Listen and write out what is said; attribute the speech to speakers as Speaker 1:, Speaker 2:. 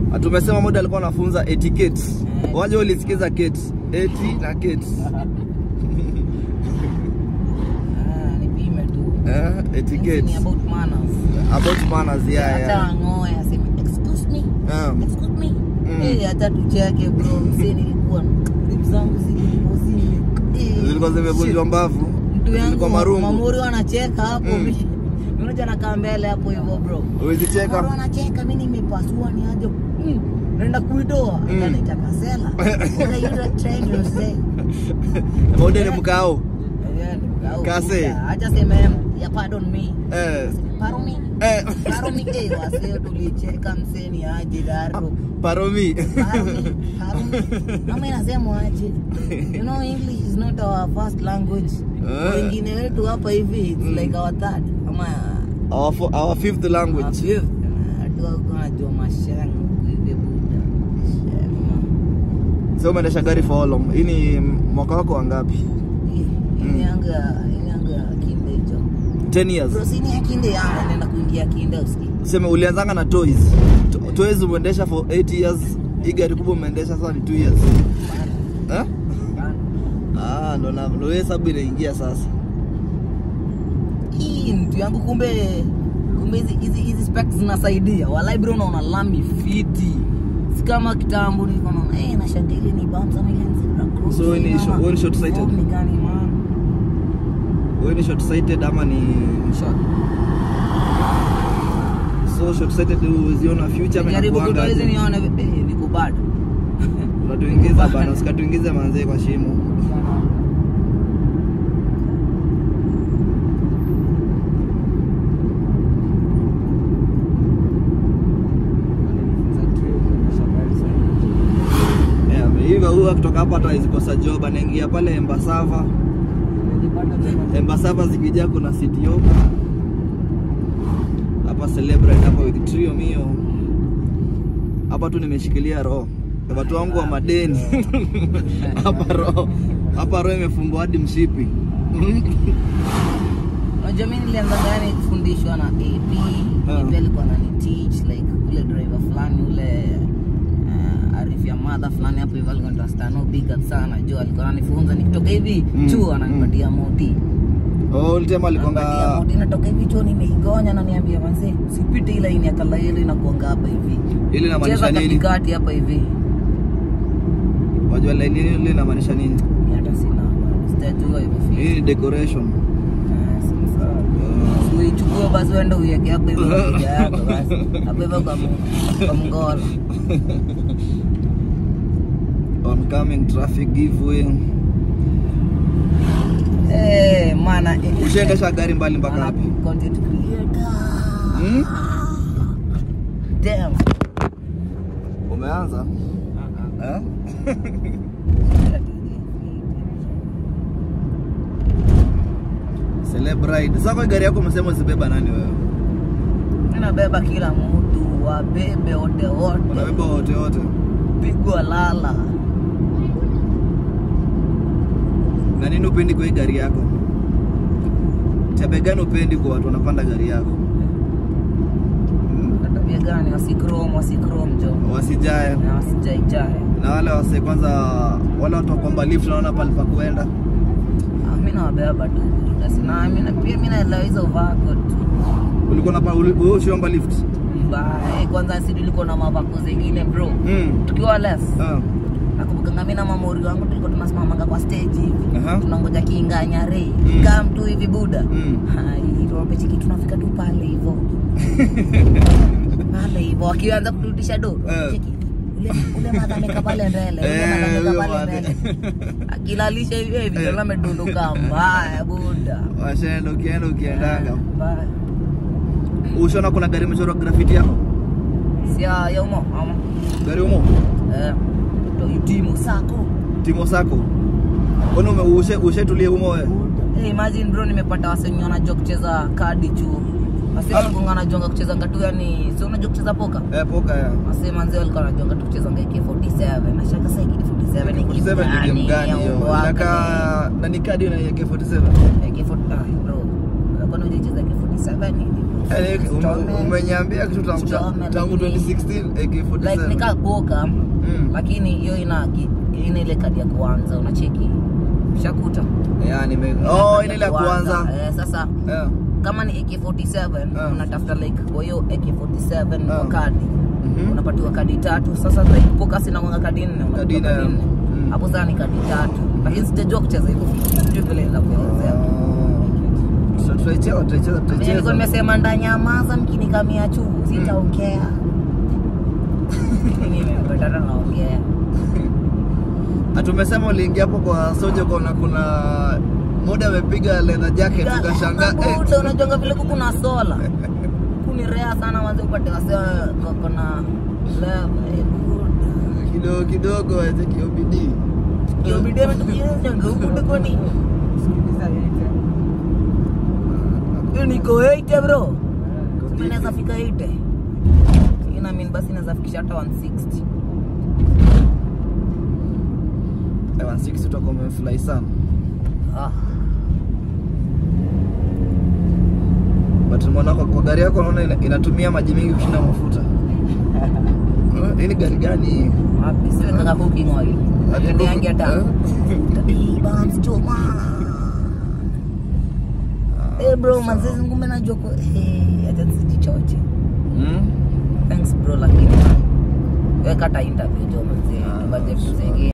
Speaker 1: tumesema moja alikuwa anafunza etiquette
Speaker 2: Eh.
Speaker 1: waje ulisikiza kate eti na kate
Speaker 2: Ah, nipime tu.
Speaker 1: eh,
Speaker 2: Ni
Speaker 1: etiquette
Speaker 2: about manners.
Speaker 1: about manners yeah,
Speaker 2: Hata
Speaker 1: yeah.
Speaker 2: ang'oe aseme excuse me.
Speaker 1: Um,
Speaker 2: Excuse me.
Speaker 1: Mm.
Speaker 2: Eh, hata tucheke bro. Msee nilikuwa ribs zangu zilikuwa zime. Eh,
Speaker 1: zilikuwa zimevunjwa
Speaker 2: shit.
Speaker 1: mbavu
Speaker 2: Mtu yangu
Speaker 1: zilikuwa marungu
Speaker 2: mamuri wanacheka hapo.
Speaker 1: Mm.
Speaker 2: Mimi unaja nakaa mbele hapo hivyo bro. Mamuri
Speaker 1: ulizicheka
Speaker 2: wanacheka mimi nimepasua ni aje. Mm. Naenda kuitoa.
Speaker 1: Mm.
Speaker 2: Anaita kasela. What are you trying to say?
Speaker 1: maude ni mkao
Speaker 2: Kase.
Speaker 1: Kase.
Speaker 2: Acha sema ya pardon me.
Speaker 1: eh,
Speaker 2: Pardon me.
Speaker 1: eh,
Speaker 2: Pardon me. Eh, wasee tulicheka mseni aje daro.
Speaker 1: paromi
Speaker 2: Pardon me. Pardon me. Ama inasema aje. You know English is not our first language.
Speaker 1: Eh.
Speaker 2: Wengine wetu hapa hivi it's
Speaker 1: Mm.
Speaker 2: like our third. Ama
Speaker 1: our, fo- our fifth
Speaker 2: our
Speaker 1: language
Speaker 2: fifth. Watu wako wanajua mashangu hivi buda. Shema.
Speaker 1: so umeendesha gari for how long hii ni mwaka wako wangapi
Speaker 2: Hii hii yangu ya hii yangu ya kinde hicho.
Speaker 1: 10 years
Speaker 2: Bro, sini ya kinde yangu naenda kuingia kinde usikii.
Speaker 1: sema ulianzanga na toys To- toys umeendesha for 8 years hii gari kubwa umeendesha sasa ni 2 years eh? ah ndo na ndo hiyo hesabu inaingia sasa
Speaker 2: hii mtu yangu kumbe kumbe hizi hizi hizi specs zinasaidia walai bro unaona lami fiti si kama kitambo nilikuwa naona eh na shangili ni bumps ama ile zebra cross
Speaker 1: So, wewe ni
Speaker 2: ama-
Speaker 1: short- wewe ni short sighted?
Speaker 2: Form ni gani man
Speaker 1: wewe ni short sighted ama ni
Speaker 2: short
Speaker 1: so short sighted uziona future ama
Speaker 2: jaribu
Speaker 1: inakuanga
Speaker 2: kutoa hizi
Speaker 1: aje?
Speaker 2: nione eh niko bado
Speaker 1: unatuingiza bana usikatuingize manzee kwa shimo Yeah, hivyo huwa kutoka hapa hata hawezi kosa job anaingia pale Embasava Embasava zikijaa kuna city yoga hapa celebrate hapa with trio mio hapa tu nimeshikilia roho watu wangu wa madeni hapa roho hapa roho imefungwa hadi mshipi
Speaker 2: unajua mimi nilianza gani kufundishwa na AP
Speaker 1: Ah.
Speaker 2: AP alikuwa anani teach like ule driver fulani ule uh, Arif ya mother fulani hapo hivyo alikuwa anaitwa Stano big up sana juu alikuwa ananifunza nikitoka hivi
Speaker 1: Mm,
Speaker 2: chuo ananipatia moti
Speaker 1: oh ulitema
Speaker 2: Ananipatia
Speaker 1: alikonga
Speaker 2: moti natoka hivi chuo nimeigonya na niambia manze sipite ile ini ya kalaili na kuanga hapa hivi
Speaker 1: ili inamaanisha
Speaker 2: cheza
Speaker 1: nini
Speaker 2: katikati hapa hivi
Speaker 1: wajua laini ile inamaanisha nini
Speaker 2: Mimi hata sina sitajua hivyo
Speaker 1: hii
Speaker 2: feel
Speaker 1: ni decoration
Speaker 2: Ah, si sawa. uichukue basi uende uiweke hapo hivyo kwa picha yako basi hapo hivyo kwa mu- kwa mngoro
Speaker 1: oncoming traffic giveaway
Speaker 2: Eh, mana eh,
Speaker 1: ushaendesha gari mbali mpaka
Speaker 2: mana
Speaker 1: wapi
Speaker 2: content creator.
Speaker 1: Hmm?
Speaker 2: Damn.
Speaker 1: umeanza eh? Celebrate. Sasa kwa gari yako umesema usibeba nani wewe?
Speaker 2: Mimi nabeba kila mtu wabebe wote wote
Speaker 1: Unabeba wote wote.
Speaker 2: pigwa lala
Speaker 1: Na nini upendi kwa hii gari yako? Tabia gani upendi kwa watu wanapanda gari yako? Hmm?
Speaker 2: Na tabia gani wasikrom wasikrom jo
Speaker 1: Wasijae.
Speaker 2: na wasijaijae
Speaker 1: Na wale wase kwanza wale watu wakwamba lift naona pale pa kuenda.
Speaker 2: Ah, mi nawabeba tu basi na mi na- pia mi naelewa hizo vako tu
Speaker 1: Ulikuwa unapa wewe ushiomba lift?
Speaker 2: Mbaya, kwanza si tulikuwa na mavako zingine bro
Speaker 1: Mm.
Speaker 2: tukiwa less
Speaker 1: Ah.
Speaker 2: nakumbukanga mi na mamori wangu tulikuwa tunasimamanga kwa stage hivi
Speaker 1: Aha.
Speaker 2: tunangoja kiinganyare
Speaker 1: Mm.
Speaker 2: kaa mtu hivi buda
Speaker 1: Mm.
Speaker 2: Hai, tuwapechiki tunafika tu pale hivo pale hivo wakianza kurudisha do
Speaker 1: Eh.
Speaker 2: cheki, ule ule madha ameka pale mbele ule madha
Speaker 1: Eh,
Speaker 2: ameka
Speaker 1: huyo
Speaker 2: pale
Speaker 1: madha.
Speaker 2: mbele akilalisha hivi hivi
Speaker 1: Eh.
Speaker 2: tena amedondoka mbaya buda
Speaker 1: Washaenda ukienda ukiendaga.
Speaker 2: Mbaya.
Speaker 1: Ushaona kuna gari imechorwa graffiti yako?
Speaker 2: si ya ya umo ama
Speaker 1: Gari umo?
Speaker 2: eh to itimu sako
Speaker 1: Timo sako. Mbona ume ushe ushetulie umo wewe?
Speaker 2: Hey, imagine bro nimepata wasenye wanajua kucheza kadi chuo wasenye wanajuanga kucheza ngatu yani si unajua kucheza poka
Speaker 1: Eh, poka ya.
Speaker 2: Wasee manzi walikuwa wanajua ngatu kucheza ngaki 47 na shaka sasa hiki 47 ni
Speaker 1: 47 ni game gani hiyo? Inakaa na ni kadi na AK47.
Speaker 2: AK47 ah bro kwani hujacheza AK47 AK47 nini?
Speaker 1: Yaani, ume-
Speaker 2: Chome.
Speaker 1: Umenyambia kitu tangu
Speaker 2: Chome,
Speaker 1: tangu
Speaker 2: lakini-
Speaker 1: 2016 AK47.
Speaker 2: like nika poka
Speaker 1: Mm.
Speaker 2: lakini hiyo ina ina ile kadi ya kwanza unacheki shakuta
Speaker 1: Yeah, nime Oh, ile ya kwanza.
Speaker 2: eh, sasa
Speaker 1: Yeah.
Speaker 2: kama ni AK47
Speaker 1: Ah.
Speaker 2: unatafuta like kwa hiyo AK47
Speaker 1: Ah.
Speaker 2: kwa kadi
Speaker 1: Mhm.
Speaker 2: unapatiwa kadi tatu sasa like poka sina mwanga kadi nne unapatiwa
Speaker 1: Kadi nne,
Speaker 2: kadi nne
Speaker 1: mm.
Speaker 2: hapo sasa ni kadi tatu lakini sijajua kucheza hivyo sijui vile la kuelezea
Speaker 1: So, tutaicheza tutaicheza
Speaker 2: Mimi nilikuwa
Speaker 1: tutaicheza.
Speaker 2: nimesema ndanyamaza mkinikamia juu sitaongea mimi nimepatana naongea
Speaker 1: Ah, tumesema uliingia hapo kwa soja kuna kuna muda amepiga leather jacket ukashangaa eh,
Speaker 2: Buda, unajonga vile kuku na sola kuni rea sana manze upate wasea kona
Speaker 1: kidogo kidogo aje kiobidi.
Speaker 2: kiobidemtukienyangeubudekoni niko 80 bro Mimi naweza fika 80 ina mean basi naweza fikisha hata 160
Speaker 1: Eh, 160 utakuwa umefly sana.
Speaker 2: ah
Speaker 1: But umeona kwa, kwa gari yako naona ina, inatumia maji mengi kushinda mafuta. Eh, Hii ni gari gani hii?
Speaker 2: wapi sio nataka cooking oil
Speaker 1: Ati
Speaker 2: Ndio yangi hata
Speaker 1: eh?
Speaker 2: Bams choma. Eh bro, manzezi ngumbe najua ko eh acha sijichoche.
Speaker 1: Mm?
Speaker 2: Thanks bro lakini weka hata interview jo manzee.
Speaker 1: Ah,
Speaker 2: Budget
Speaker 1: sawa.
Speaker 2: zingine.